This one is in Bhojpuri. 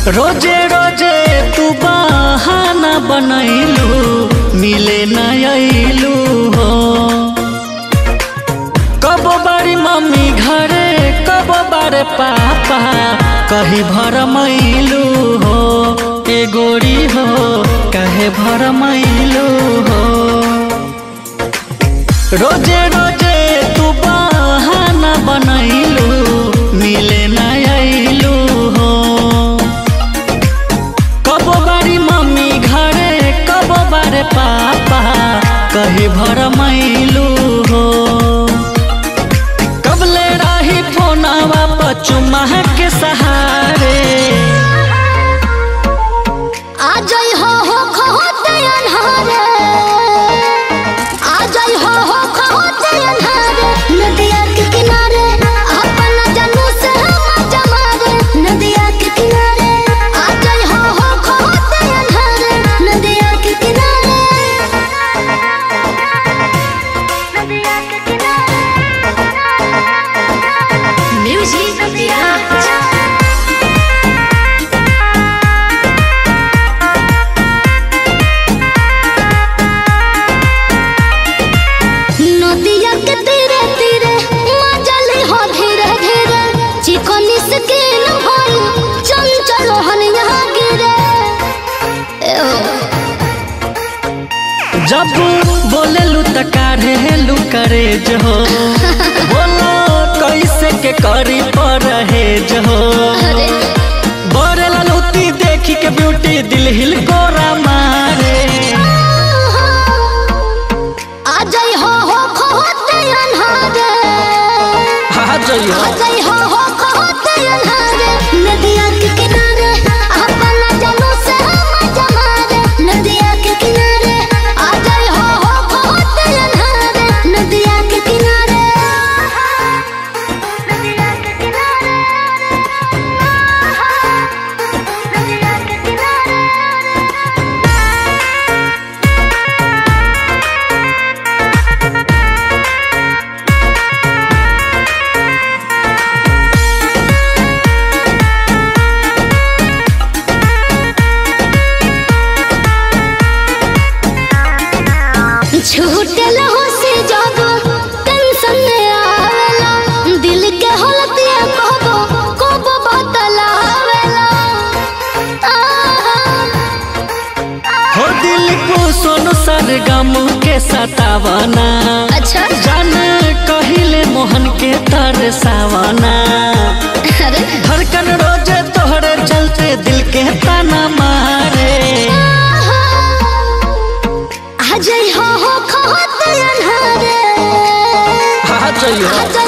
रोजे रोजे तू बहाना बनैलू मिले न अइलू हो कब बारी मम्मी घरे कब बारे पापा कही भर मैलू हो ए गोरी हो कहे भर मैलू हो रोजे रोजे तू बहाना बनैलू मिले न अइलू हो कब बारी मम्मी घरे कब बारे पापा कही भर मैलू हो कबले रही फोनवा पचुमा के सहारे आ जाई हो हो खहोते अन्हारे आ जाई हो हो खहोते अन्हारे नदिया के किनारे अपन जानू से हम जमारे नदिया के किनारे आ जाई हो हो खहोते अन्हारे नदिया के किनारे नदिया के किनारे म्यूजिक नदिया नदिया के तीरे तीरे मजली हो धीरे धीरे चिकनी स्किन भइल चंचल हनिया गिरे ए हो जब बोलेलू त काढ़ेलू करे हो बोलो कैसे के करी परहेज हो अरे बड़े ललूती देखी के ब्यूटी दिल हिल कोरा मारे आ जाई हो हो खोते अन्हारे आ जाइयो आ जाई हो हो खोते अन्हारे नदिया के किनारे अपन जानू से हम जमारे नदिया के किनारे आ जाई हो हो खोते अन्हारे नदिया के किनारे नदिया के किनारे नदिया के किनारे छूटल हो से जब टेंशन में आवेला दिल के हलतिया कहबो कबो बतलावेला हो दिल को सोनू सरगम के सतावना अच्छा जान कहिले मोहन के तरसावना अरे धड़कन रोजे तोहरे चलते दिल के ताना मारे आ जाई हो हो खहोते अन्हारे आ जाइयो आ जाई